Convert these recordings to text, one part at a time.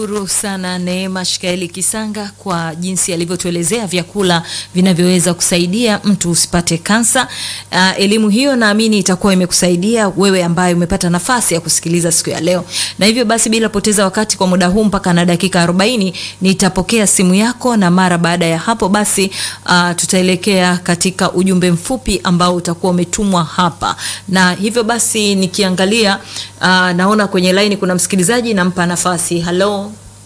Shukuru sana Neema Shikaeli Kisanga kwa jinsi alivyotuelezea vyakula vinavyoweza kusaidia mtu usipate kansa. Uh, elimu hiyo naamini itakuwa imekusaidia wewe ambaye umepata nafasi ya kusikiliza siku ya leo, na hivyo basi bila poteza wakati kwa muda huu mpaka na dakika 40 nitapokea simu yako, na mara baada ya hapo basi uh, tutaelekea katika ujumbe mfupi ambao utakuwa umetumwa hapa, na hivyo basi nikiangalia uh, naona kwenye laini kuna msikilizaji, nampa nafasi. Halo.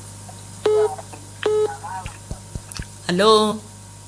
Halo,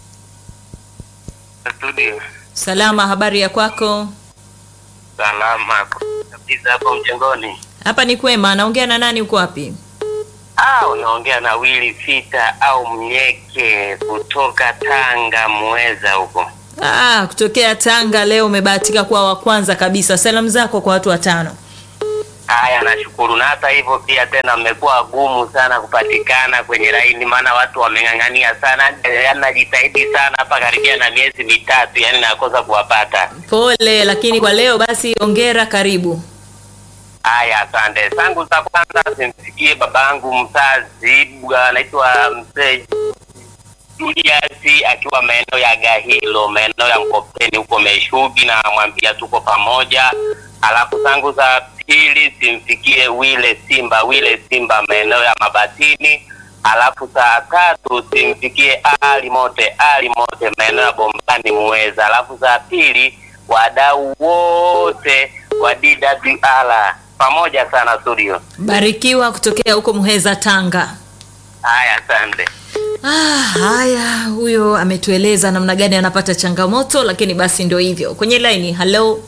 Studio. salama, habari ya kwako? Salama kabisa hapo mjengoni. Hapa ni kwema. Naongea na nani? Uko wapi? Ah, unaongea na Willy Sita au Mnyeke kutoka Tanga Mweza huko. Ah, kutokea Tanga. Leo umebahatika kuwa wa kwanza kabisa. Salamu zako kwa watu watano. Haya, nashukuru. Na hata hivyo pia tena mmekuwa gumu sana kupatikana kwenye laini, maana watu wameng'ang'ania sana, yaani najitahidi sana hapa karibia na miezi mitatu, yani nakosa kuwapata. Pole, lakini kwa leo basi ongera, karibu. Haya, asante. Zangu za kwanza simsikie babangu mzazi, anaitwa mzee Julius akiwa maeneo ya Gahilo, maeneo ya Mkopeni huko Meshugi, na mwambia tuko pamoja. Alafu zangu za pili simfikie Wile Simba, Wile Simba maeneo ya Mabatini. Alafu saa tatu simfikie Ali Mote, Ali Mote maeneo ya Bombani Muweza. Alafu za pili wadau wote wa DWR pamoja sana studio. Barikiwa kutokea huko Muheza, Tanga. Haya, asante. Ah, haya, huyo ametueleza namna gani anapata changamoto, lakini basi ndio hivyo. Kwenye laini, halo,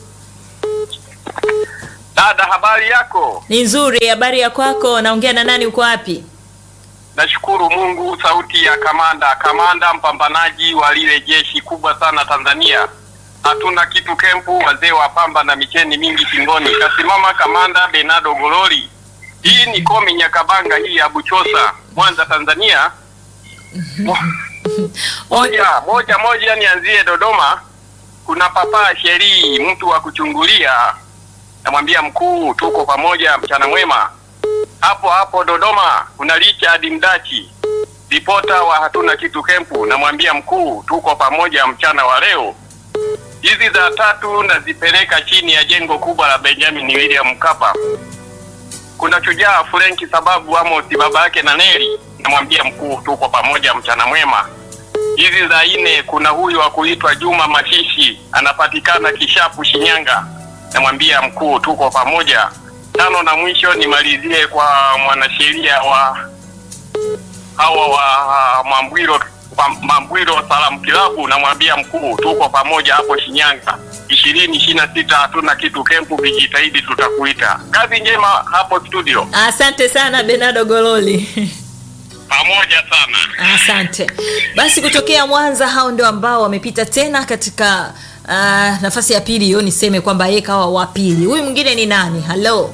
Dada, habari yako? ni nzuri. Habari ya kwako? Naongea na nani? Uko wapi? Nashukuru Mungu. Sauti ya kamanda, kamanda mpambanaji wa lile jeshi kubwa sana Tanzania. Hatuna kitu kempu, wazee wa pamba na micheni mingi shingoni. Kasimama kamanda Benado Gololi. Hii ni komi Nyakabanga, hii ya Buchosa, Mwanza, Tanzania. Mo- Moja moja moja, nianzie Dodoma. Kuna papa Sheri, mtu wa kuchungulia. Namwambia mkuu, tuko pamoja, mchana mwema. Hapo hapo Dodoma kuna Richard Mdachi, ripota wa hatuna kitu kempu. Namwambia mkuu, tuko pamoja mchana wa leo. Hizi za tatu nazipeleka chini ya jengo kubwa la Benjamin William Mkapa. Kuna shujaa Frenki sababu Amos baba yake na Neli. Namwambia mkuu, tuko pamoja mchana mwema. Hizi za nne kuna huyu wa kuitwa Juma Mashishi, anapatikana Kishapu, Shinyanga. Namwambia mkuu, tuko pamoja. Tano na mwisho nimalizie kwa mwanasheria wa hawa wa Mambwiro wa Mambwiro Salamu Kilabu. Namwambia mkuu, tuko pamoja hapo Shinyanga. ishirini ishirini na sita hatuna kitu kempu, vijitahidi tutakuita. Kazi njema hapo studio, Asante sana Benado Gololi. pamoja sana. Asante. Basi kutokea Mwanza, hao ndio ambao wamepita tena katika uh, nafasi ya pili. Hiyo niseme kwamba yeye kawa wa pili. Huyu mwingine ni nani? Halo,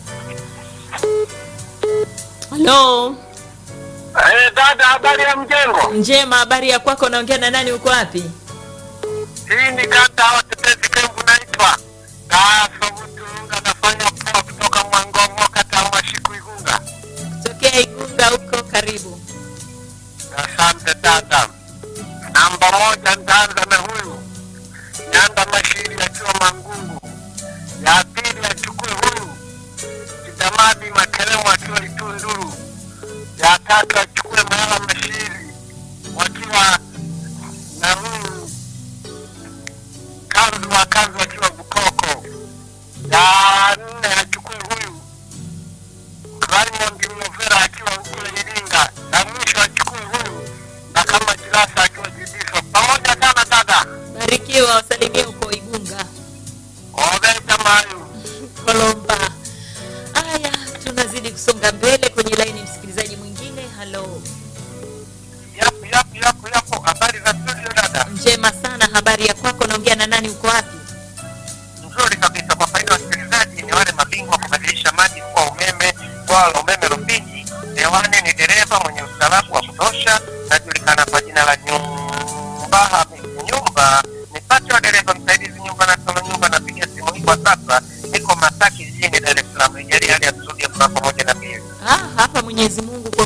halo, Eh, dada, habari ya mjengo? njema. Habari ya kwako? Naongea na nani? Uko wapi? Hii ni kata ya watetezi kempu naitwa Kasobutunga, nafanya poa kutoka Mwangomo, kata ya Mashiku Igunga. Tokea Igunga huko, karibu. Asante dada. Namba moja nitaanza na huyu Nyanda Mashiri akiwa Mangungu. Ya pili achukue huyu Kidamadi Makelemo akiwa Itunduru. Ya tatu achukue Mayala Mashiri wakiwa na huyu Kanzu wa Kanzu akiwa Bukoko. Ya nne achukue huyu Raymond Mlovera akiwa kule Iringa, na mwisho achukue huyu na kama Jirasa akiwa Jibiso. Pamoja sana dada, Barikiwa, wasalimie huko Igunga. oveja mayu Kolomba. Haya, tunazidi kusonga mbele kwenye laini. Msikilizaji mwingine, halo, yapo yapo yapo yapo. Habari za studio dada? njema sana. Habari ya kwako? Naongea na nani? Uko wapi? Nzuri kabisa. Kwa faida ya wasikilizaji, ni wale mabingwa wa kubadilisha maji kuwa umeme, bwawa la umeme Rufiji. Hewani ni dereva mwenye ustaarabu wa kutosha, najulikana kwa jina la Nyumba Hamisi Nyumba. Nipate wa dereva msaidizi nyumba na solo nyumba, napiga simu hii kwa sasa, niko Masaki jijini Dar es Salaam. Nijalie hali ya studio kwa pamoja na pia Ah, hapa Mwenyezi Mungu kwa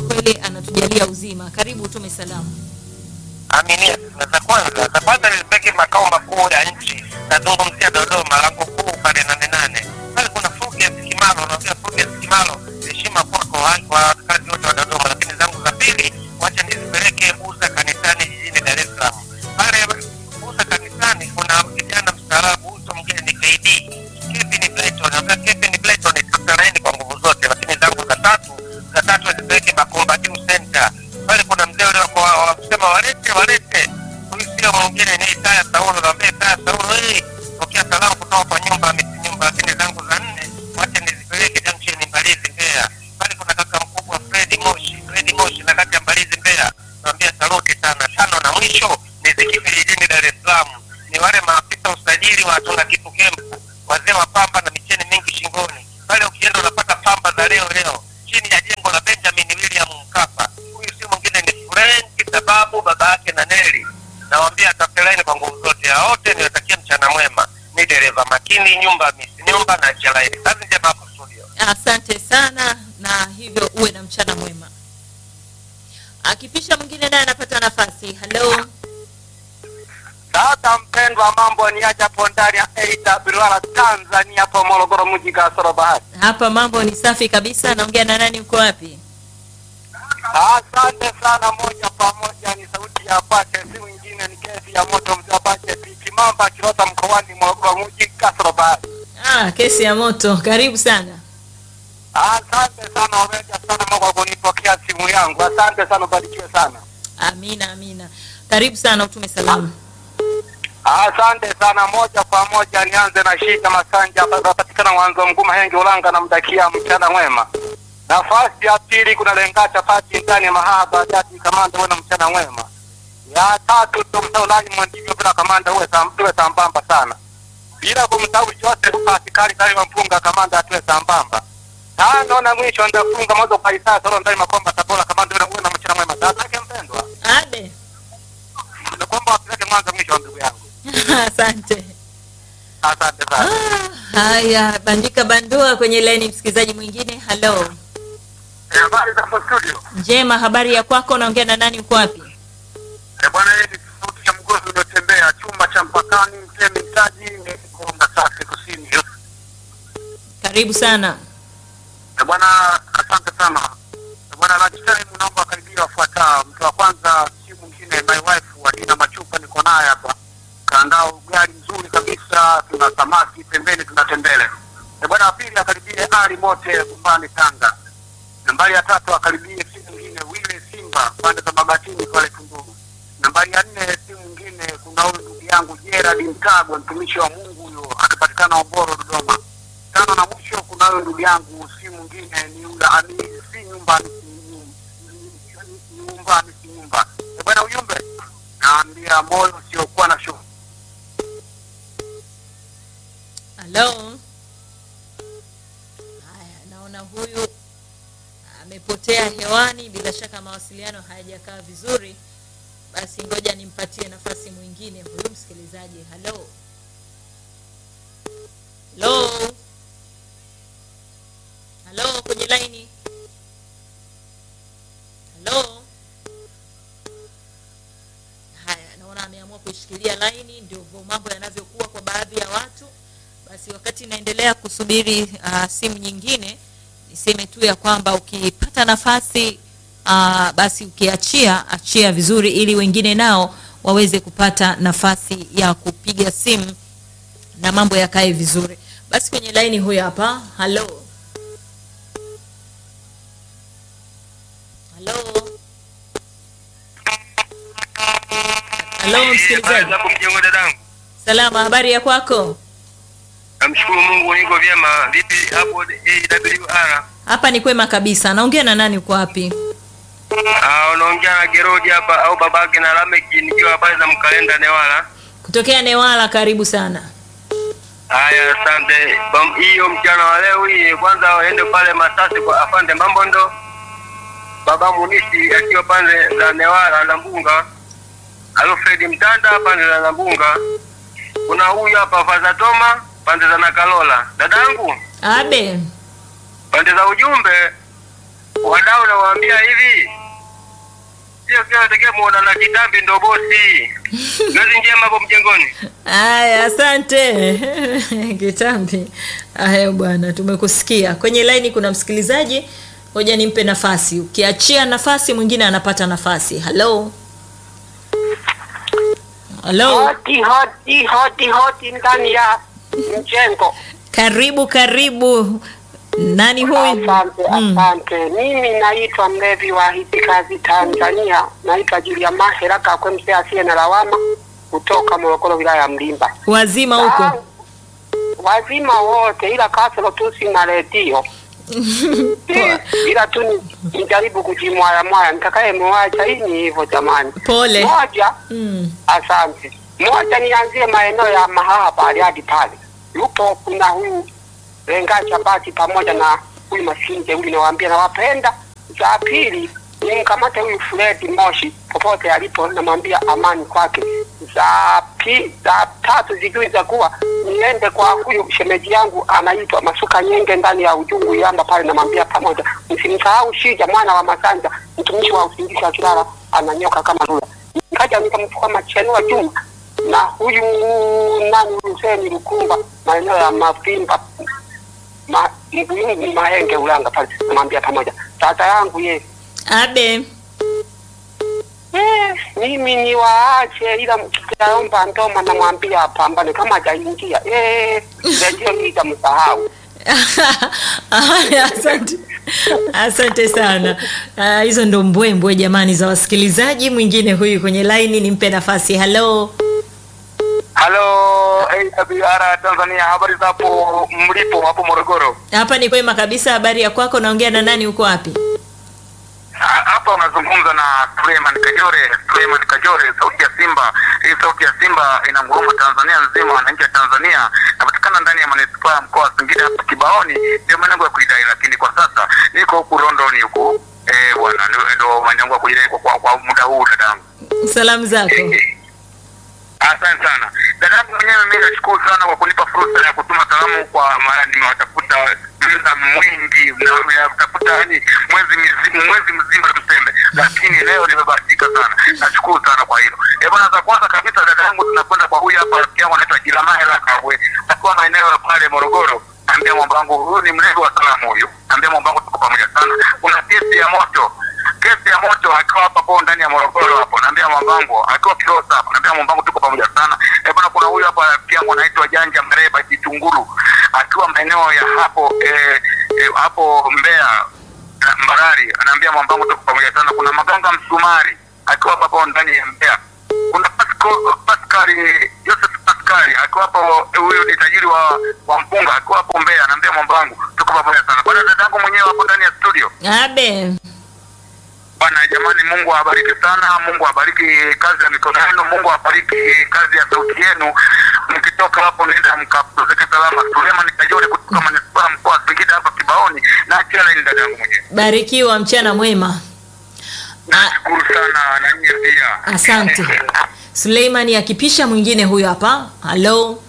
kwa kweli anatujalia uzima. Karibu utume salamu. Aminia na za kwanza za kwanza nilipeke makao makuu ya nchi, nazungumzia Dodoma, lango kuu pale nane nane pale kuna Fulgence Kimalo, unaambia Fulgence Kimalo, heshima kwako hai- kwa wakazi wote wa Dodoma. Lakini zangu za pili, wacha nizipeleke Buza kanisani jijini Dar es Salaam. Pale Buza kanisani kuna kijana mstaarabu, uso mgeni KD Kevin Blayton, naambia Kevin Blayton, tutalaini kwa nguvu zote. Lakini zangu za tatu za tatu nizipeleke Makomba Juu Center pale kuna mzee ule wako wa- wa kusema walete walete, huyu sio mwingine ni Taya Saulo, naambia Taya Saulo, hii pokea salamu kutoka kwa nyumba miti nyumba. Lakini zangu za nne wacha nizipeleke junction Mbalizi Mbeya, pale kuna kaka mkubwa Fredi Moshi, Fredi Moshi na kati ya Mbalizi Mbeya, naambia saluti sana. Tano na mwisho nizikifili jijini Dar es Salaam, ni wale maafisa usajili wa tuna kitu kempu, wazee wa pamba na micheni mingi shingoni. Pale ukienda unapata pamba za leo leo chini ya jengo la Benjamin William Mkapa. Huyu si mwingine ni Frank sababu baba yake na Neli. Nawambia atafelaini kwa nguvu zote. Hao wote niwatakia mchana mwema. Ni dereva makini, nyumba misi nyumba na chalaini. Kazi njema hapo studio. Asante sana, na hivyo uwe na mchana mwema. Akipisha mwingine naye anapata nafasi. Hello, Dada mpendwa, mambo ni aje hapo ndani ya AWR Tanzania, hapo Morogoro mji kasoro bahari. hapa mambo ni safi kabisa. Naongea na nani? Uko wapi? Asante sana, moja kwa moja ni sauti ya Pache, si mwingine ni kesi ya moto mzee wa Pache Kimamba Kirota mkoani Morogoro mji kasoro bahari. Ah, kesi ya moto. Karibu sana. Asante sana Omeja sana Mungu kwa kunipokea simu yangu. Asante sana, ubarikiwe sana. Amina, amina. Karibu sana, utume salamu. Asante sana, moja kwa moja nianze na Shita Masanja ambaye anapatikana mwanzo mguu Mahenge Ulanga, namdakia mchana mwema. Nafasi ya pili kuna Lenga Chapati ndani ya mahaba jadi kamanda, uwe na mchana mwema. Ya tatu tumsaulaji mwandivyo bila kamanda, uwe sam- tuwe sambamba sana, bila kumsahau Joseph Pasikali ndani wa mpunga kamanda, atuwe sambamba. Tano na mwisho ndafunga moja kwa Isaya Soro ndani Makomba Tabora kamanda, uwe na- uwe na mchana mwema. Tatake mpendwa, Ade. nakuomba wapeleke mwanzo mwisho wa ndugu yangu. Asante. Asante sana. Ah, haya, bandika bandua kwenye laini msikilizaji mwingine. Hello. Eh, Habari za hapo studio. Njema, habari ya kwako? Naongea na nani? Uko wapi? Eh, Bwana, hii ni sauti ya mgozi uliotembea chumba cha mpakani mtemi mtaji ni Konga Safi Kusini. Karibu sana. Eh, Bwana, asante sana. Eh, Bwana, lunch time naomba karibia wafuatao. Mtu wa kwanza si mwingine my wife Wadina Machupa, niko naye hapa. Kaandaa ugali mzuri kabisa, tuna samaki pembeni, tuna tembele. Eh, Bwana, wa pili akaribie Ali Mote Bumbani Tanga. Nambari ya tatu akaribie si mwingine Wile Simba pande za Mabatini pale Tunduru. Nambari ya nne si mwingine kuna huyu ndugu yangu Gerard Mtagwa, mtumishi wa Mungu huyo, anapatikana Oboro Dodoma. Tano na mwisho kuna huyu ndugu yangu si mwingine ni yule ani si nyumbani si nyum- ni- ni nyumbani si nyumba. Eh, Bwana ujumbe naambia moyo usiokuwa na shughuli. Hello. Haya, naona huyu amepotea hewani, bila shaka mawasiliano hayajakaa vizuri. Basi ngoja nimpatie nafasi mwingine huyu msikilizaji. Hello. Hello. Hello kwenye laini. Hello. Haya, naona ameamua kuishikilia laini, ndio mambo yanavyokuwa kwa baadhi ya watu. Basi wakati naendelea kusubiri uh, simu nyingine, niseme tu ya kwamba ukipata nafasi uh, basi ukiachia achia vizuri, ili wengine nao waweze kupata nafasi ya kupiga simu na mambo yakae vizuri. Basi kwenye laini huyo hapa. Halo, halo, halo, msikilizaji. Hapo mjengo dadangu. Salama, habari ya kwako? Namshukuru Mungu niko vyema. Vipi hapo AWR? Hapa ni kwema kabisa. Naongea na nani? Uko wapi? Ah, unaongea na Gerodi hapa au babake na Lameki nikiwa pale za Mkalenda Newala. Kutokea Newala. Karibu sana. Haya, asante. Bam- Hiyo mchana wa leo hii, kwanza waende pale Masasi kwa afande Mambondo, baba Munisi akiwa pande za Newala na Mbunga, Alfred Mtanda pande za Nambunga. Kuna huyu hapa Faza Toma pande za Nakalola. Dadangu, Abe, pande za ujumbe wadau nawaambia hivi, sio kila tekee muona na kitambi ndo bosi. Kazi njema hapo mjengoni. Aya, asante Kitambi. Aya bwana, tumekusikia. Kwenye laini kuna msikilizaji, ngoja nimpe nafasi. Ukiachia nafasi, mwingine anapata nafasi. Halo, halo, Hoti hoti hoti hoti ndani ya mjengo. karibu karibu. Nani huyu? Asante, Mm. asante. Mimi naitwa mlevi wa hizi kazi Tanzania, naitwa Julia Mahera Kakwe, mzee asiye na lawama, kutoka Morogoro, wilaya ya Mlimba. Wazima huko? Ah, Wazima wote, ila kasoro tu sina redio ila tu ni- nijaribu kujimwaya mwaya, nitakaye mwacha hii ni hivyo jamani. Pole. Moja, Mm. Asante. Moja, nianzie maeneo ya Mahaha Bariadi pale, yupo kuna huyu Lenga Chapati pamoja na huyu Masinje huyu, nawaambia nawapenda. Za pili nimkamate huyu Fredi Moshi popote alipo, namwambia amani kwake. Za pi, za tatu zijui za kuwa niende kwa huyu shemeji yangu anaitwa Masuka Nyenge ndani ya ujungu yamba pale, namwambia pamoja. Msimsahau Shija mwana wa Masanja, mtumishi wa usingizi wa Kilala, ananyoka kama lula nikaja nikamchukua Machenua Juma na huyu nani Huseni Lukumba maeneo ya Mavimba ma, Mbuyungu Mahenge Ulanga pale, namwambia pamoja tata yangu ye Abe. eh, mimi ni waache, ila mkiaomba ndoma namwambia apambane kama hajaingia eh, redio hii itamsahau. Haya, asante asante sana. Ah, hizo ndo mbwembwe jamani za wasikilizaji. Mwingine huyu kwenye laini, nimpe nafasi. Halo, Halo AWR Tanzania, habari za hapo mlipo hapo Morogoro? hapa ni kwema kabisa. Habari ya kwako? Naongea na nani? Uko wapi? Ha- Hapa unazungumza na Suleiman Kajore. Suleiman Kajore, sauti ya Simba. Hii sauti ya Simba inanguruma Tanzania nzima, wananchi wa Tanzania. Napatikana ndani ya manispaa ya mkoa wa Singida hapa Kibaoni, ndio malengo ya kuidai, lakini kwa sasa niko huku Rondoni huku. Eh bwana, ndio- ndio malengo ya kuidai kwa, kwa, kwa muda huu dadangu. Salamu zako. Asante sana dadangu mwenyewe, mimi nashukuru sana kwa kunipa fursa ya kutuma salamu kwa maana nimewatafuta muda mwingi na nimetafuta yani mwezi mzima, mwezi mzima tuseme, lakini leo nimebahatika sana. Nashukuru sana kwa hilo. Eh bwana, za kwanza kabisa dadangu, tunakwenda kwa huyu hapa rafiki yangu anaitwa Jilamahela Kabwe, akiwa maeneo ya pale Morogoro. Ambia mwamba wangu huyu ni mlevi wa salamu huyu. Ambia mwamba wangu tuko pamoja sana. Kuna kesi ya moto kesi ya moto akiwa hapa kwa ndani ya Morogoro hapo, naambia mwambangu akiwa Kilosa hapo, naambia mwambangu tuko pamoja sana. Eh bwana, kuna huyu hapa rafiki yangu anaitwa Janja Mreba Kitunguru akiwa maeneo ya hapo eh, eh, hapo Mbeya eh, Mbarari, anaambia mwambangu tuko pamoja sana. Kuna Maganga Msumari akiwa hapa hapo ndani ya Mbeya. Kuna Pasco- Pascali Joseph Pascali akiwa hapo, eh, huyu ni tajiri wa wa mpunga akiwa hapo Mbeya, anaambia mwambangu tuko pamoja sana. Bwana dadangu mwenyewe hapo ndani ya studio Abe. Bwana jamani, Mungu awabariki sana, Mungu awabariki kazi ya mikono yenu, Mungu awabariki kazi ya sauti yenu. Mkitoka hapo nenda mkapumzike salama. Suleiman Kajore kutoka manispaa mkoa wa Singida hapa Kibaoni, na achana ni dada yangu mwenyewe. Barikiwa, mchana mwema. Nashukuru sana na nyie pia. Asante. Suleimani akipisha mwingine huyu hapa. Halo,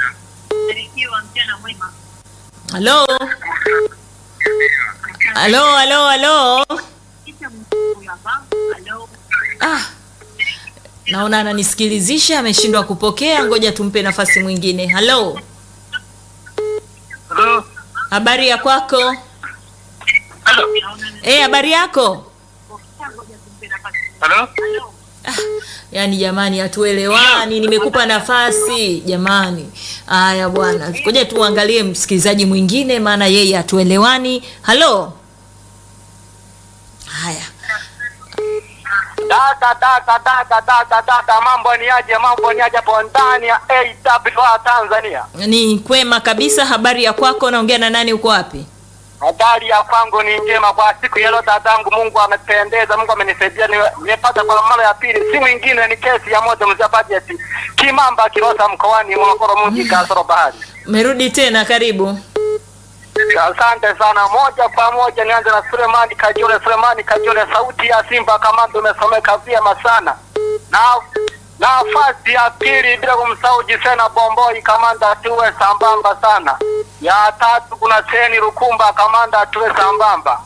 halo, halo, halo, halo. Ah, naona ananisikilizisha, ameshindwa kupokea. Ngoja tumpe nafasi mwingine. Halo, Hello. habari ya kwako? Eh, habari yako? Hello. Yaani jamani, hatuelewani. Nimekupa nafasi jamani. Haya bwana, ngoja tuangalie msikilizaji mwingine, maana yeye hatuelewani. Halo, haya Dada dada dada dada dada, mambo ni aje? Mambo ni aje hapo ndani ya AWR Tanzania? ni kwema kabisa. Habari ya kwako? Naongea na nani? Uko wapi? Habari ya kwangu ni njema kwa siku ya leo dadangu. Mungu amependeza, Mungu amenisaidia, nime- nimepata kwa mara ya pili, si mwingine ni kesi ya moto mzee bajeti Kimamba Kilosa mkoani Morogoro mji kasoro bahari. Merudi tena, karibu. Asante sana. Moja kwa moja nianze na Sulemani Kajole. Sulemani Kajole, sauti ya Simba Kamanda, umesomeka vyema sana. Na nafasi ya pili bila kumsahau Jisena Bomboi Kamanda, tuwe sambamba sana. Ya tatu kuna Seni Rukumba Kamanda, tuwe sambamba.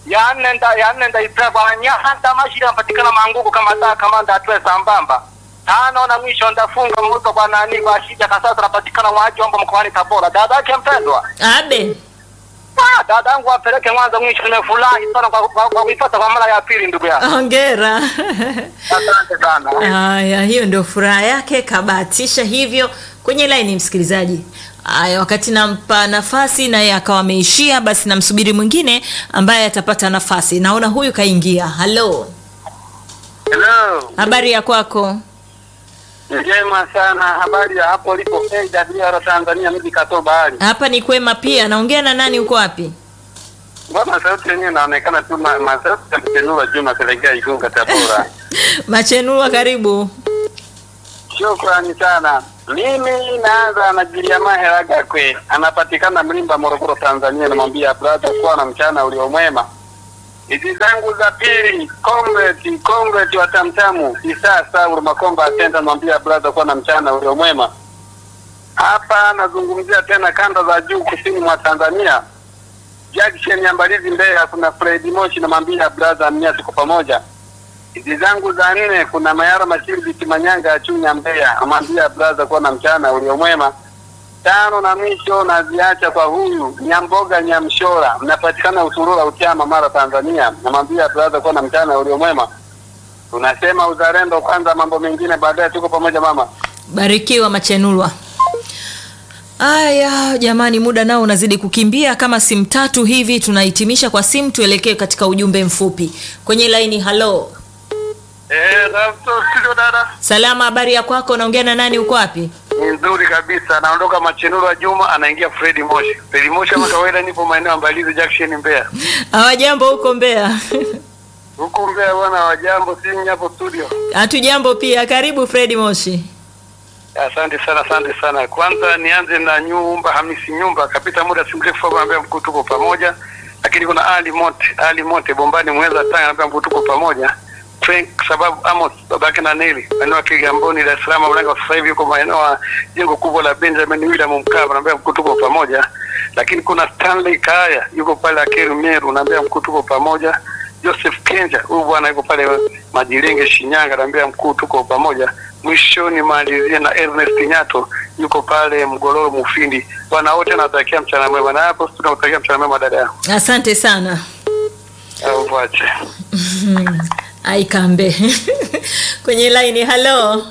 ya nne nda ya nne ndaipeba nyahanda mashiri anapatikana mangugu kama taa kamanda atwe sambamba tano na mwisho ndafunga mvuto kwa nani kwa shija kasasa anapatikana mwajombo mkoani Tabora dada yake mpendwa Abe. ah dada yangu apeleke mwanzo mwisho nimefurahi sana kwa kwa- kwa kuipata kwa mara ya pili ndugu yangu Hongera. asante sana Haya, hiyo ndio furaha yake, kabahatisha hivyo kwenye laini msikilizaji. Haya, wakati nampa nafasi naye akawa ameishia, basi namsubiri mwingine ambaye atapata nafasi. Naona huyu kaingia. Halo, hello habari ya kwako? njema sana habari ya hapo lipo AWR Tanzania mji Kato bahari Hapa ni kwema pia. Naongea na nani? Uko wapi? mbona sauti yenyewe inaonekana tu ma- ma- sauti ya mtenua Juma Selegea Igunga Tabora Machenua, karibu. Shukrani sana. Mimi naanza na Jiliama Heraga kwe, anapatikana Mlimba, Morogoro, Tanzania. Namwambia brother, kuwa na mchana uliomwema. Hizi zangu za pili, comrade comrade wa Tamtamu Isa Saul Makomba Atenda, namwambia brother, kuwa na mchana uliomwema. Hapa nazungumzia tena kanda za juu kusini mwa Tanzania, Jackson ya Mbalizi Mbeya, kuna Fred Moshi, namwambia brother, mnia tuko pamoja hizi zangu za nne kuna Mayara Mashiriki Manyanga ya Chunya Mbeya, amwambia braza kuwa na mchana uliomwema. Tano na mwisho naziacha kwa huyu Nyamboga Nyamshora, mnapatikana Usurura Utiama, Mara, Tanzania. Namwambia braza kuwa na mchana uliomwema. Tunasema uzalendo kwanza, mambo mengine baadaye. Tuko pamoja mama. Barikiwa Machenulwa. Aya jamani, muda nao unazidi kukimbia. Kama simu tatu hivi tunahitimisha kwa simu, tuelekee katika ujumbe mfupi kwenye laini. Halo, Eh, studio dada. salama, habari ya kwako? Naongea na nani? Uko wapi? Ni nzuri kabisa. Anaondoka Machenuro wa Juma, anaingia Fredi Moshi. Fredi Moshi kama kawaida, nipo maeneo ya Mbalizi Junction Mbeya. Hawajambo huko Mbeya? Huku Mbeya bwana, wajambo si hapo studio. Hatujambo pia. Karibu Fredi Moshi. Asante sana, asante sana. Kwanza nianze na Nyumba Hamisi Nyumba, kapita muda si mrefu hapo, anambia mkuu tuko pamoja. Lakini kuna Ali Mote, Ali Mote Bombani Mweza Tanga, anambia mkuu tuko pamoja. Frank sababu Amos babake na Neli maeneo ya Kigamboni Dar es Salaam, Ulanga sasa hivi yuko maeneo ya jengo kubwa la Benjamin William Mkapa, anambia mkuu tuko pamoja. Lakini kuna Stanley Kaya yuko pale Akeru Meru, anambia mkuu tuko pamoja. Joseph Kenja huyu bwana yuko pale Majirenge Shinyanga, anambia mkuu tuko pamoja. Mwishoni malizie na Ernest Nyato yuko pale Mgololo Mufindi. Bwana wote natakia mchana mwema, na hapo tunakutakia mchana mwema dada yangu. Asante sana. Au vache. Aikambe kwenye laini. Halo,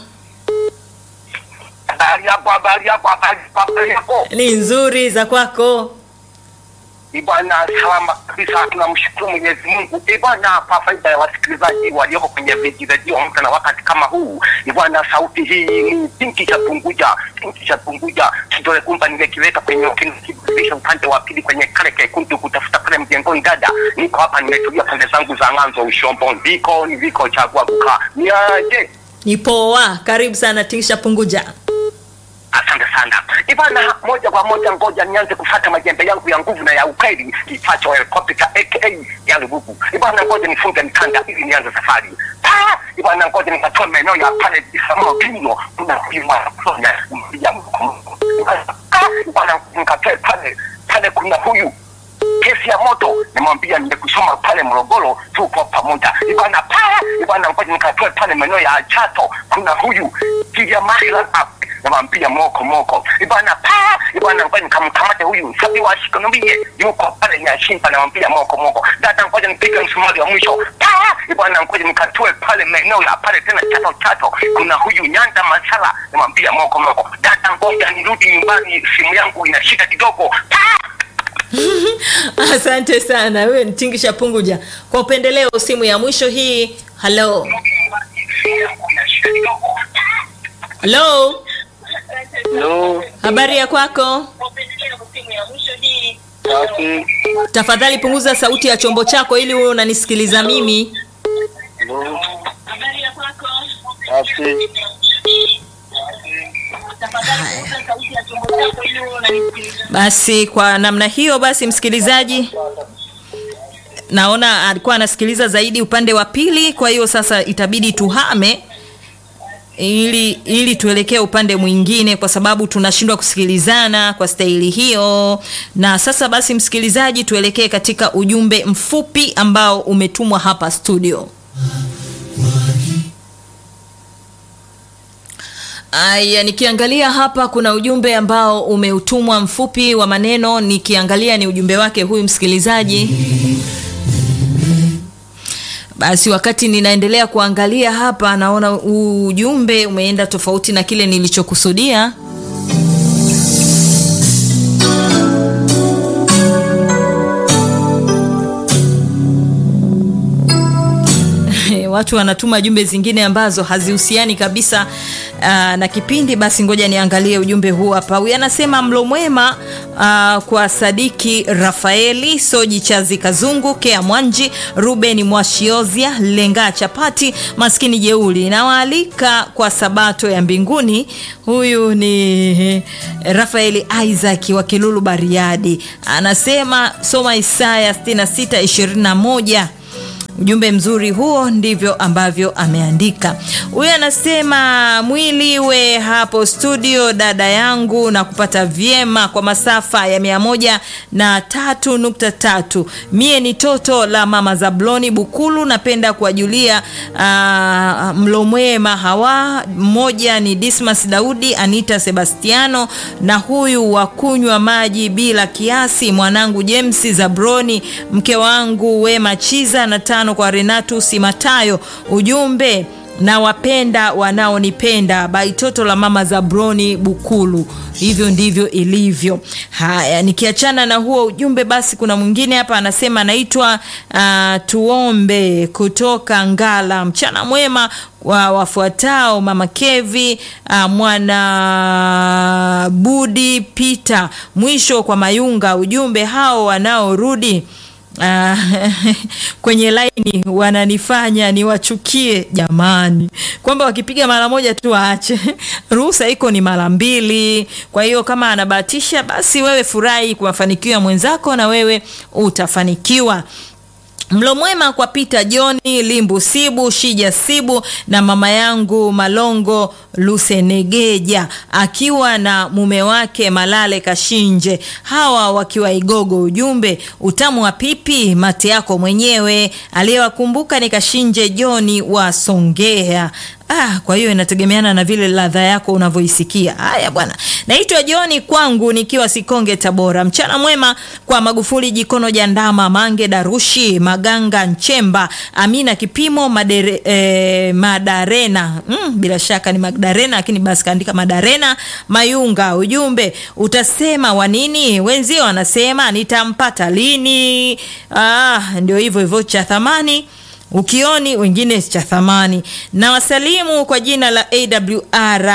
Habari yako, habari yako, habari yako, habari yako. ni nzuri za kwako? Ibwana, salama kabisa, tunamshukuru Mwenyezi Mungu. Ibwana, kwa faida ya wasikilizaji walioko kwenye viji redio mta na wakati kama huu, ibwana, sauti hii ni pinki cha Tunguja, pinki cha Tunguja. Kidole kumba nimekiweka kwenye kiburudisha upande wa pili kwenye kale kekundu kutafuta pale mjengoni. Dada, niko hapa nimetulia pande zangu za ng'anzo ushombo, ndiko niliko chagua kukaa. Niaje? Ni poa. Karibu sana Tingisha Punguja. Asante sana Ivana, moja kwa moja, ngoja nianze kufata majembe yangu ya nguvu na ya ukweli, kifacho helikopta aka ya Lububu. Ivana, ngoja nifunge mkanda ili nianze safari. Ah, Ivana, ngoja nikatoa maeneo ya pale Isamuo Kino, kuna kuimwa Sonya ya Mungu. Ah, Ivana, nikatoe pale pale, kuna huyu kesi ya moto nimwambia nimekusoma pale Morogoro, tuko pamoja ibana paa ibana, ngoja nikatoe pale maeneo ya Chato, kuna huyu Kiliamahila namwambia moko moko ibana paa ibana, ngoja nikamkamate huyu sabi wa shikonomie yuko pale Nyashimba, namwambia moko moko dada, ngoja nipige msumari wa mwisho paa ibana, ngoja nikatoe pale maeneo ya pale tena Chato Chato, kuna huyu Nyanda Masala, namwambia moko moko dada, ngoja nirudi nyumbani, simu yangu ina shida kidogo paa Asante sana, wewe ni Tingisha Punguja. Kwa upendeleo, simu ya mwisho hii. Halo, halo, Hello. habari ya kwako? Safi. Tafadhali punguza sauti ya chombo chako ili uwe unanisikiliza mimi. Hello. Safi. Basi kwa namna hiyo, basi msikilizaji, naona alikuwa anasikiliza zaidi upande wa pili, kwa hiyo sasa itabidi tuhame ili ili tuelekee upande mwingine kwa sababu tunashindwa kusikilizana kwa staili hiyo na sasa basi msikilizaji tuelekee katika ujumbe mfupi ambao umetumwa hapa studio Aya, nikiangalia hapa kuna ujumbe ambao umeutumwa mfupi wa maneno, nikiangalia ni ujumbe wake huyu msikilizaji. Basi wakati ninaendelea kuangalia hapa, naona ujumbe umeenda tofauti na kile nilichokusudia. watu wanatuma jumbe zingine ambazo hazihusiani kabisa uh, na kipindi basi ngoja niangalie ujumbe huu hapa huyu anasema mlo mwema uh, kwa sadiki rafaeli soji chazi kazungu kea mwanji ruben mwashiozia lengaa chapati maskini jeuli nawaalika kwa sabato ya mbinguni huyu ni rafaeli isaac wa kilulu bariadi anasema soma isaya 6621 ujumbe mzuri huo ndivyo ambavyo ameandika huyu anasema mwili we hapo studio dada yangu na kupata vyema kwa masafa ya mia moja na tatu nukta tatu mie ni toto la mama zabloni bukulu napenda kuwajulia uh, mlomwema hawa mmoja ni dismas daudi anita sebastiano na huyu wa kunywa maji bila kiasi mwanangu james zabroni mke wangu wema chiza na tano kwa renatus matayo ujumbe na wapenda wanaonipenda baitoto la mama zabroni bukulu hivyo ndivyo ilivyo haya nikiachana na huo ujumbe basi kuna mwingine hapa anasema anaitwa uh, tuombe kutoka ngala mchana mwema wa wafuatao mama kevi uh, mwana budi pita mwisho kwa mayunga ujumbe hao wanaorudi Uh, kwenye laini wananifanya niwachukie jamani kwamba wakipiga mara moja tu waache ruhusa iko ni mara mbili kwa hiyo kama anabahatisha basi wewe furahi kwa mafanikio ya mwenzako na wewe utafanikiwa mlo mwema kwa pita joni limbu sibu shija sibu na mama yangu malongo lusenegeja akiwa na mume wake malale kashinje hawa wakiwa igogo ujumbe utamu wa pipi mate yako mwenyewe aliyewakumbuka ni kashinje joni wa songea Ah, kwa hiyo inategemeana na vile ladha yako unavyoisikia. Haya bwana, naitwa Joni kwangu nikiwa Sikonge Tabora. Mchana mwema kwa Magufuli Jikono Jandama Mange Darushi Maganga Nchemba Amina Kipimo Madere, eh, Madarena mm, bila shaka ni Magdarena lakini basi kaandika Madarena Mayunga. Ujumbe utasema wa nini? Wenzio wanasema nitampata lini? Ah, ndio hivyo hivyo cha thamani ukioni wengine cha thamani na wasalimu kwa jina la awr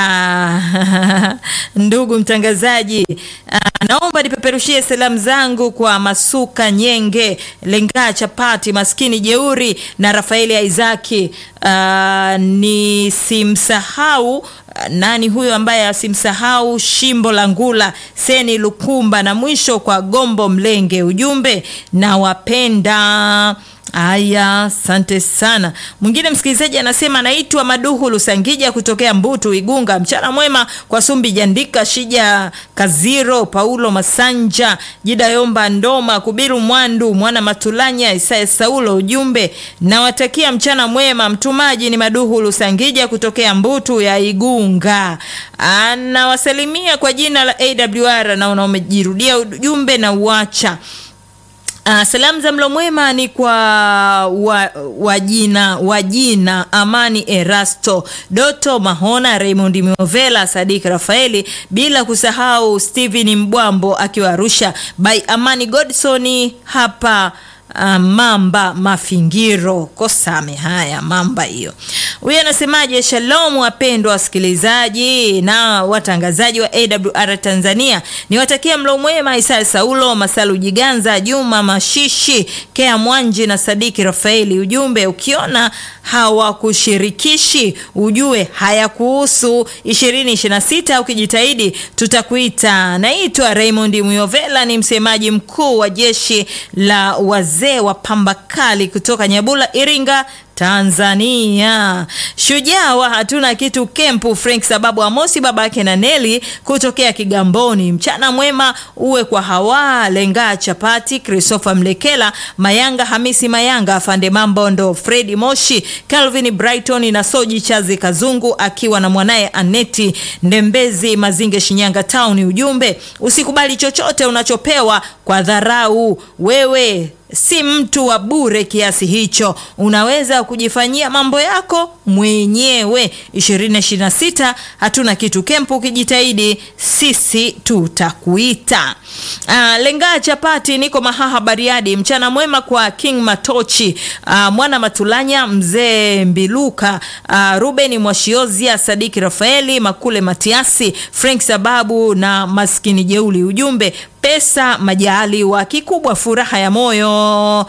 ndugu mtangazaji uh, naomba nipeperushie salamu zangu kwa masuka nyenge lengaa chapati maskini jeuri na rafaeli aizaki uh, nisimsahau nani huyo ambaye asimsahau shimbo la ngula seni lukumba na mwisho kwa gombo mlenge ujumbe na wapenda Aya, asante sana. Mwingine msikilizaji anasema anaitwa Maduhu Lusangija kutokea Mbutu Igunga. Mchana mwema kwa Sumbi Jandika, Shija Kaziro, Paulo Masanja, Jida Yomba Ndoma, Kubiru Mwandu, Mwana Matulanya, Isaya Saulo. Ujumbe nawatakia mchana mwema. Mtumaji ni Maduhu Lusangija kutokea Mbutu ya Igunga. Anawasalimia kwa jina la AWR na unaomejirudia ujumbe na uacha Uh, salamu za mlo mwema ni kwa wajina wa wajina Amani Erasto Doto Mahona Raymond Miovela Sadik Rafaeli bila kusahau Steven Mbwambo akiwa Arusha by Amani Godson hapa Uh, mamba mafingiro kosame haya mamba hiyo huyu anasemaje shalom wapendwa wasikilizaji na watangazaji wa awr tanzania niwatakia mlo mwema isaya saulo masalu jiganza juma mashishi kea mwanji na sadiki rafaeli ujumbe ukiona hawakushirikishi ujue hayakuhusu 2026 ukijitahidi tutakuita naitwa raymond muyovela ni msemaji mkuu wa jeshi la wazee wa pamba kali kutoka nyabula iringa Tanzania. Shujaa wa hatuna kitu kempu Frank sababu Amosi babake na Neli kutokea Kigamboni. Mchana mwema uwe kwa Hawa Lenga Chapati, Christopher Mlekela, Mayanga Hamisi Mayanga, Afande Mambondo, Fredi Moshi, Calvin Brighton na Soji Chazi Kazungu akiwa na mwanaye Aneti Ndembezi Mazinge Shinyanga Town. Ujumbe, usikubali chochote unachopewa kwa dharau. Wewe si mtu wa bure kiasi hicho, unaweza kujifanyia mambo yako mwenyewe. 2026 hatuna kitu kempu, ukijitahidi sisi tutakuita. Ah, lenga chapati, niko Mahaha Bariadi. Mchana mwema kwa King Matochi, ah, mwana Matulanya, mzee Mbiluka, ah, Ruben Mwashiozia, Sadiki Rafaeli Makule, Matiasi Frank Sababu na maskini jeuli. Ujumbe pesa majaliwa, kikubwa furaha ya moyo.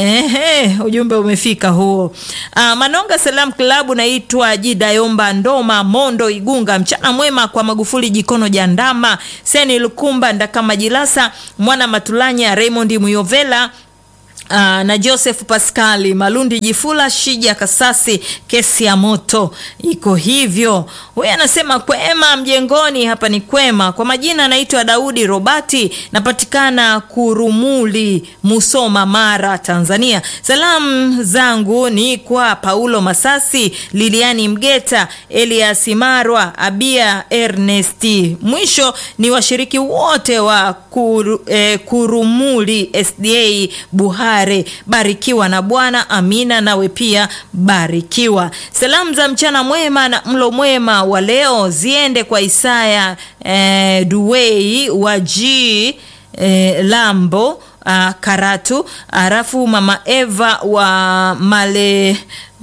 Ehe, ujumbe umefika huo. Ah, Manonga Salam Club, naitwa Jidayomba Ndoma Mondo Igunga. Mchana mwema kwa Magufuli Jikono Jandama, Seni Lukumba Ndakama Jilasa, Mwana Matulanya, Raymond Muyovela Uh, na Joseph Pascali Malundi Jifula Shija Kasasi, kesi ya moto iko hivyo. Huyu anasema kwema mjengoni, hapa ni kwema. Kwa majina anaitwa Daudi Robati, napatikana Kurumuli, Musoma, Mara, Tanzania. Salamu zangu ni kwa Paulo Masasi, Liliani Mgeta, Elias Marwa, Abia Ernesti. Mwisho ni washiriki wote wa kuru, eh, Kurumuli SDA Buhari barikiwa na Bwana. Amina, nawe pia barikiwa. Salamu za mchana mwema na mlo mwema wa leo ziende kwa Isaya eh, Duwei wa G eh, Lambo ah, Karatu, alafu mama Eva wa Male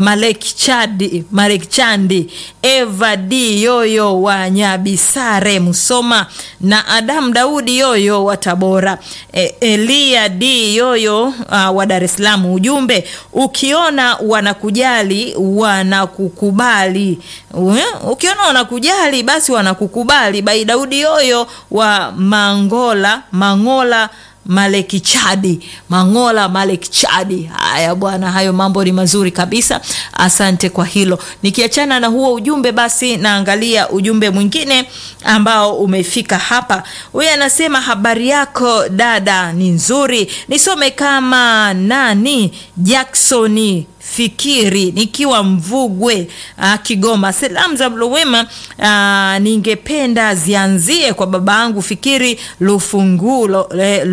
Malekchadi Malekchandi, Eva D Yoyo wa Nyabisare Musoma, na Adam Daudi Yoyo wa Tabora, e, Elia D Yoyo uh, wa Dar es Salaam. Ujumbe, ukiona wanakujali wanakukubali. Uh, ukiona wanakujali basi wanakukubali. Bai Daudi Yoyo wa Mangola Mangola Maleki Chadi, Mangola Maleki Chadi. Haya bwana, hayo mambo ni mazuri kabisa, asante kwa hilo. Nikiachana na huo ujumbe, basi naangalia ujumbe mwingine ambao umefika hapa. Huyu anasema habari yako dada ni nzuri, nisome kama nani Jacksoni Fikiri nikiwa Mvugwe uh, Kigoma. Salamu za mlo wema uh, ningependa zianzie kwa baba yangu Fikiri Lufungulo, eh,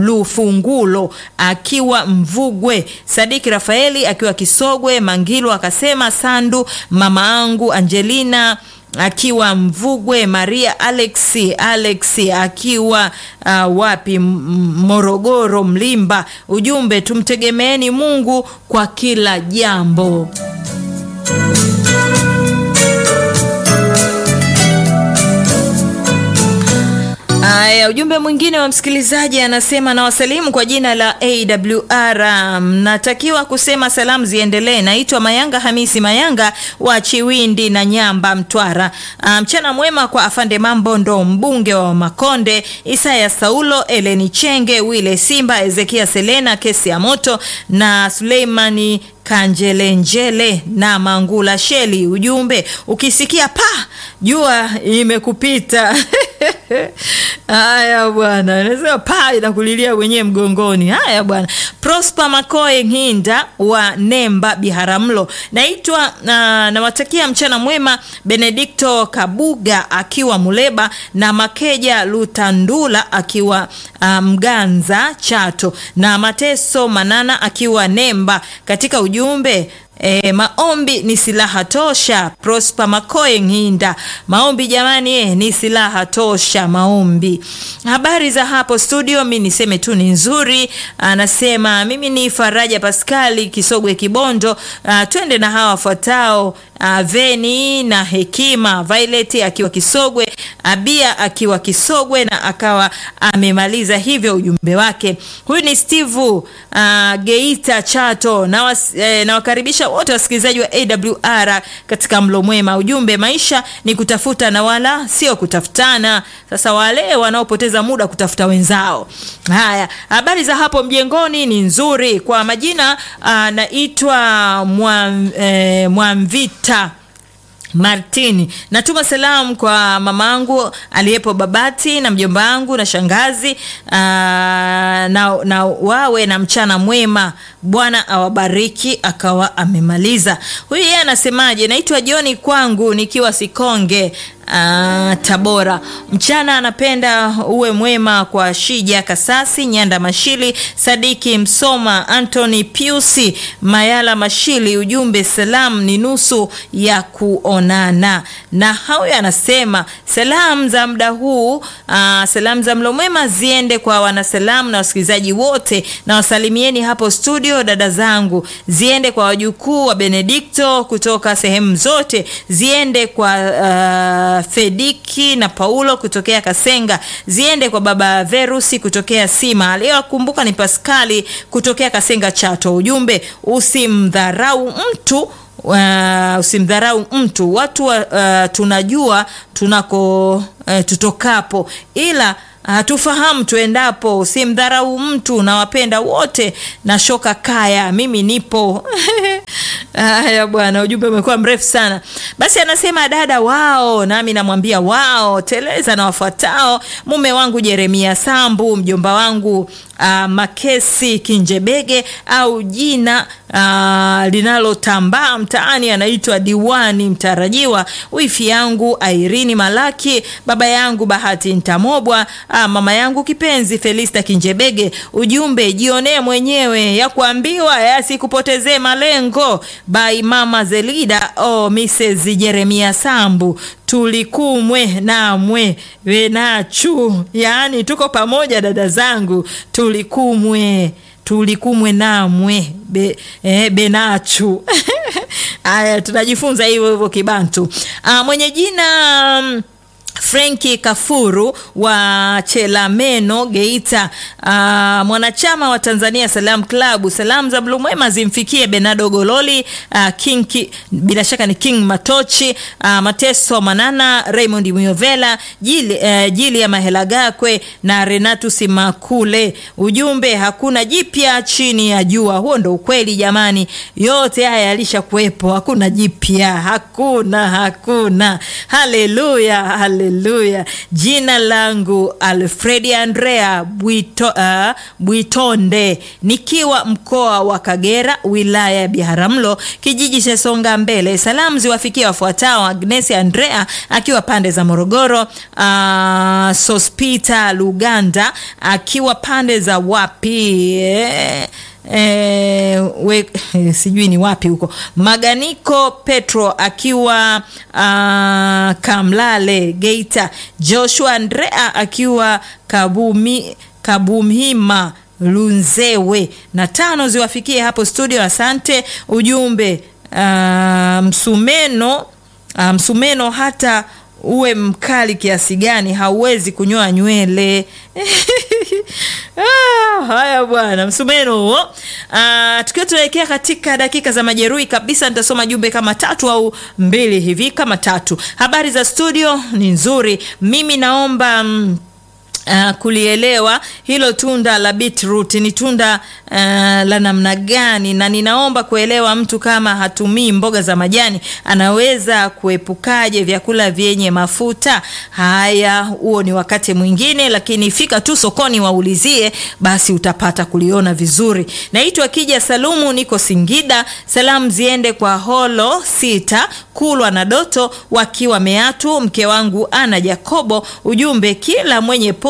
Lufungulo akiwa Mvugwe, Sadiki Rafaeli akiwa Kisogwe, Mangilo akasema Sandu, mama yangu Angelina akiwa Mvugwe, Maria Alex Alex akiwa uh, wapi Morogoro, Mlimba. Ujumbe, tumtegemeeni Mungu kwa kila jambo. Aya, ujumbe mwingine wa msikilizaji anasema na wasalimu kwa jina la AWR. Mnatakiwa kusema salamu ziendelee. Naitwa Mayanga Hamisi Mayanga wa Chiwindi na Nyamba, Mtwara. Mchana mwema kwa afande Mambondo, mbunge wa Makonde, Isaya Saulo, Eleni Chenge, Wile Simba, Ezekia Selena, kesi ya moto na Suleimani Kanjelenjele na Mangula Sheli. Ujumbe, ukisikia pa jua imekupita. Haya bwana, nasema pa inakulilia wenyewe mgongoni. Haya bwana. Prosper Makoe Nginda wa Nemba Biharamulo, naitwa uh, nawatakia mchana mwema. Benedikto Kabuga akiwa Muleba na Makeja Lutandula akiwa uh, Mganza Chato na Mateso Manana akiwa Nemba. Katika ujumbe E, maombi ni silaha tosha. Prosper Makoe Nginda, maombi jamani, eh, ni silaha tosha maombi. Habari za hapo studio, mi niseme tu ni nzuri. Anasema mimi ni Faraja Paskali Kisogwe Kibondo. A, twende na hawa wafuatao uh, Veni na Hekima, Violet akiwa Kisogwe, Abia akiwa Kisogwe na akawa amemaliza hivyo ujumbe wake. Huyu ni Steve uh, Geita Chato na was, eh, nawakaribisha wote wasikilizaji wa AWR katika mlo mwema. Ujumbe, maisha ni kutafuta na wala sio kutafutana. Sasa wale wanaopoteza muda kutafuta wenzao. Haya, habari za hapo mjengoni ni nzuri. Kwa majina anaitwa Mwam, eh, Mwamvita Martini, natuma salamu kwa mamangu aliyepo Babati na mjomba wangu na shangazi aa, na, na wawe na mchana mwema. Bwana awabariki. Akawa amemaliza. Huyu yeye anasemaje? Naitwa Joni kwangu nikiwa Sikonge Uh, Tabora. Mchana anapenda uwe mwema kwa Shija Kasasi, Nyanda Mashili, Sadiki Msoma, Anthony Piusi, Mayala Mashili. Ujumbe salamu ni nusu ya kuonana. Na huyo anasema salamu za muda huu, uh, salamu za mlo mwema ziende kwa wanasalamu na wasikilizaji wote, na wasalimieni hapo studio dada zangu, ziende kwa wajukuu wa Benedikto kutoka sehemu zote, ziende kwa uh, Fediki na Paulo kutokea Kasenga, ziende kwa baba Verusi kutokea Sima. Aliyowakumbuka ni Paskali kutokea Kasenga Chato. Ujumbe, usimdharau mtu Uh, usimdharau mtu. Watu uh, tunajua tunako uh, tutokapo, ila hatufahamu tuendapo. Usimdharau mtu, nawapenda wote na shoka kaya, mimi nipo Haya bwana, ujumbe umekuwa mrefu sana. Basi anasema dada wao, nami namwambia wao teleza na wafuatao: mume wangu Jeremia Sambu, mjomba wangu uh, Makesi Kinjebege au jina uh, linalotambaa mtaani anaitwa Diwani Mtarajiwa, wifi yangu Airini Malaki, baba yangu Bahati Ntamobwa, uh, mama yangu kipenzi Felista Kinjebege. Ujumbe, jionee mwenyewe ya kuambiwa yasikupotezee malengo by mama Zelida oh, Mrs. Jeremia Sambu tulikumwe namwe wenachu, yaani tuko pamoja dada zangu, tulikumwe tulikumwe namwe be, eh, benachu haya tunajifunza hivyo hivyo Kibantu. Ah, mwenye jina um, Frenki Kafuru wa Chelameno Geita, uh, mwanachama wa Tanzania Salam Club. Salamu za mlu mwema zimfikie Benado Gololi, uh, King ki, bila shaka ni King Matochi, uh, Mateso Manana, Raymond Muyovela, Jili, uh, Jili ya Mahela Gakwe na Renatus Makule. Ujumbe, hakuna jipya chini ya jua. Huo ndo ukweli jamani, yote haya yalisha kuwepo, hakuna jipya, hakuna hakuna. Haleluya, haleluya. Jina langu Alfredi Andrea Bwito, uh, Bwitonde nikiwa mkoa wa Kagera wilaya ya Biharamulo kijiji cha Songa Mbele. Salamu ziwafikia wafuatao: Agnes Andrea akiwa pande za Morogoro, uh, Sospita Luganda akiwa pande za wapi eh, E, we, e, sijui ni wapi huko. Maganiko Petro akiwa uh, Kamlale Geita. Joshua Andrea akiwa Kabumi, Kabumhima Lunzewe. Na tano ziwafikie hapo studio. Asante. Ujumbe uh, msumeno uh, msumeno hata uwe mkali kiasi gani hauwezi kunyoa nywele. Ah, haya bwana, msumeno huo. Ah, tukiwa tunaelekea katika dakika za majeruhi kabisa, nitasoma jumbe kama tatu au mbili hivi, kama tatu. Habari za studio ni nzuri. Mimi naomba mm, Uh, kulielewa hilo tunda la beetroot ni tunda uh, la namna gani, na ninaomba kuelewa mtu kama hatumii mboga za majani anaweza kuepukaje vyakula vyenye mafuta haya. Huo ni wakati mwingine, lakini fika tu sokoni waulizie, basi utapata kuliona vizuri. Naitwa Kija Salumu, niko Singida. Salamu ziende kwa Holo Sita Kulwa na Doto wakiwa Meatu, mke wangu Ana Jacobo. Ujumbe, kila mwenye po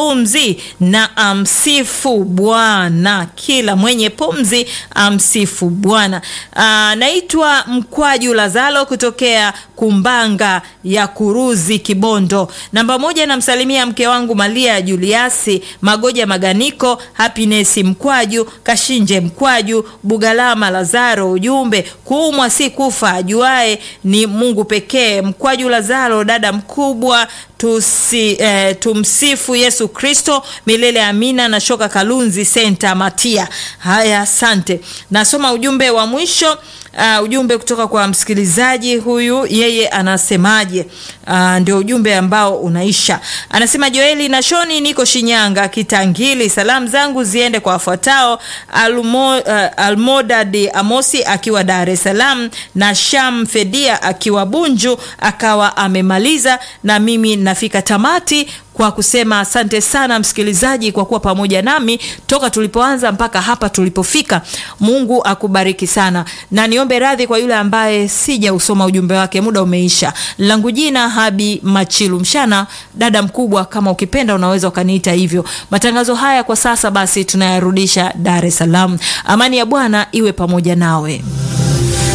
pumzi na amsifu Bwana. Kila mwenye pumzi amsifu Bwana. Ah, naitwa Mkwaju Lazalo kutokea Kumbanga ya Kuruzi, Kibondo. Namba moja, namsalimia mke wangu Malia Juliasi Magoja Maganiko, Happiness Mkwaju, Kashinje Mkwaju, Bugalama Lazaro. Ujumbe, kuumwa si kufa, ajuae ni Mungu pekee. Mkwaju Lazaro, dada mkubwa tusi, eh, tumsifu Yesu Kristo milele amina. Na Shoka Kalunzi Senta Matia. Haya, asante. Nasoma ujumbe wa mwisho. Uh, ujumbe kutoka kwa msikilizaji huyu, yeye anasemaje? Uh, ndio ujumbe ambao unaisha. Anasema Joeli na Shoni, niko Shinyanga Kitangili. Salamu zangu ziende kwa wafuatao: Almo, uh, Almodad Amosi akiwa Dar es Salaam na Sham Fedia akiwa Bunju, akawa amemaliza na mimi nafika tamati kwa kusema asante sana msikilizaji kwa kuwa pamoja nami toka tulipoanza mpaka hapa tulipofika. Mungu akubariki sana, na niombe radhi kwa yule ambaye sija usoma ujumbe wake, muda umeisha. Langu jina Habi Machilu Mshana, dada mkubwa, kama ukipenda unaweza ukaniita hivyo. Matangazo haya kwa sasa basi tunayarudisha Dar es Salaam. Amani ya Bwana iwe pamoja nawe.